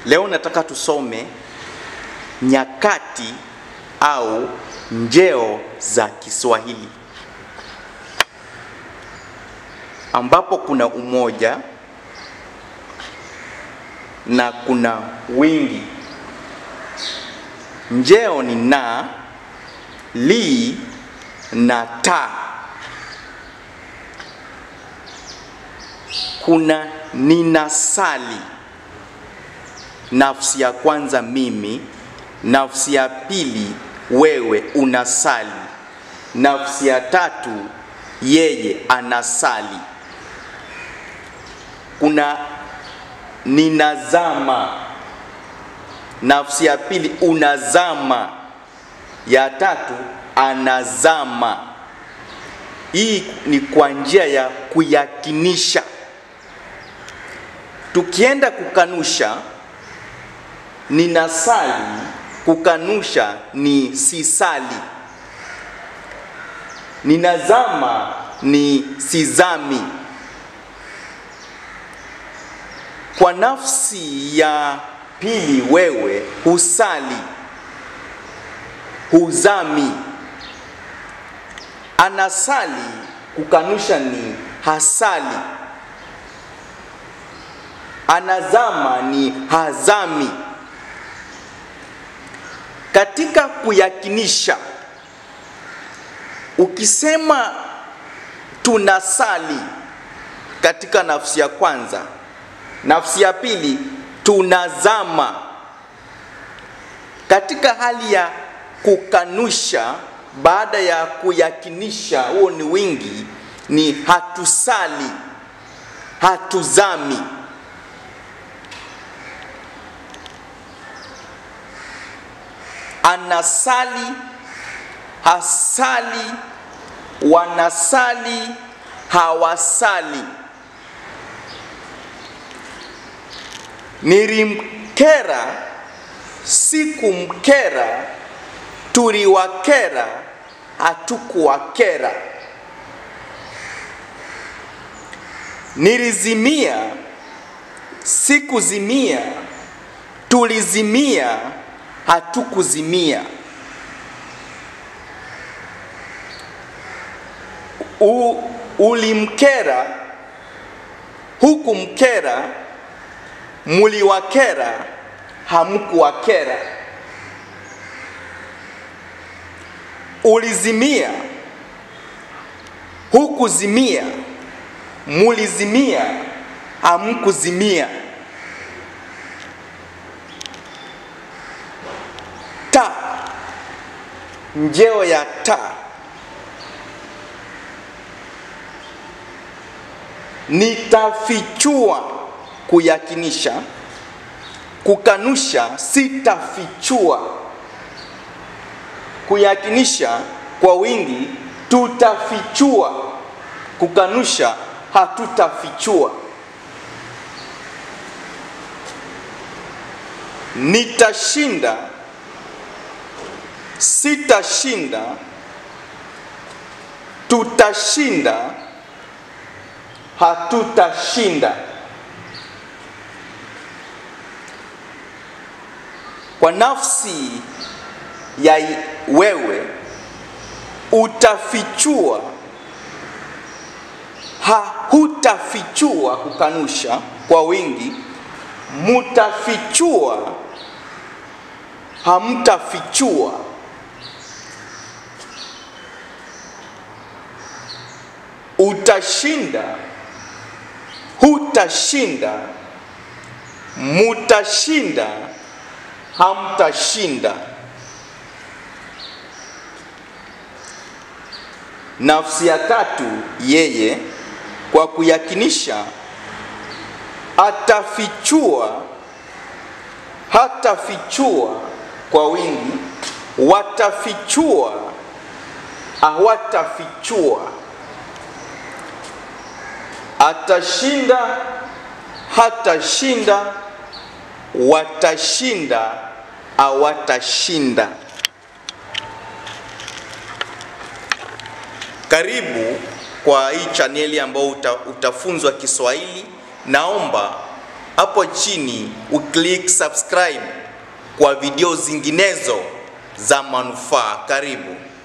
Leo nataka tusome nyakati au njeo za Kiswahili ambapo kuna umoja na kuna wingi. Njeo ni na, li na ta. Kuna ninasali, nafsi ya kwanza mimi, nafsi ya pili wewe unasali, nafsi ya tatu yeye anasali. Kuna ninazama, nafsi ya pili unazama, ya tatu anazama. Hii ni kwa njia ya kuyakinisha. Tukienda kukanusha, ninasali, kukanusha ni sisali. Ninazama ni sizami. Kwa nafsi ya pili wewe husali, huzami. Anasali, kukanusha ni hasali. Anazama ni hazami. Katika kuyakinisha, ukisema tunasali katika nafsi ya kwanza, nafsi ya pili tunazama. Katika hali ya kukanusha baada ya kuyakinisha, huo ni wingi, ni hatusali, hatuzami. Anasali, hasali, wanasali, hawasali. Nilimkera, sikumkera, tuliwakera, hatukuwakera. Nilizimia, sikuzimia, tulizimia, hatukuzimia. U, ulimkera, hukumkera, muliwakera, hamkuwakera. Ulizimia, hukuzimia, mulizimia, hamkuzimia. Ta, njeo ya ta nitafichua kuyakinisha, kukanusha sitafichua, kuyakinisha kwa wingi tutafichua, kukanusha hatutafichua. Nitashinda, sitashinda, tutashinda, hatutashinda. Kwa nafsi ya wewe utafichua, hahutafichua, kukanusha kwa wingi, mutafichua, hamtafichua. Utashinda, hutashinda, mutashinda, hamtashinda. Nafsi ya tatu yeye, kwa kuyakinisha, atafichua, hatafichua kwa wingi, watafichua, hawatafichua. Atashinda, hatashinda, watashinda, hawatashinda. Karibu kwa hii chaneli ambayo uta, utafunzwa Kiswahili. Naomba hapo chini uklik subscribe kwa video zinginezo za manufaa. Karibu.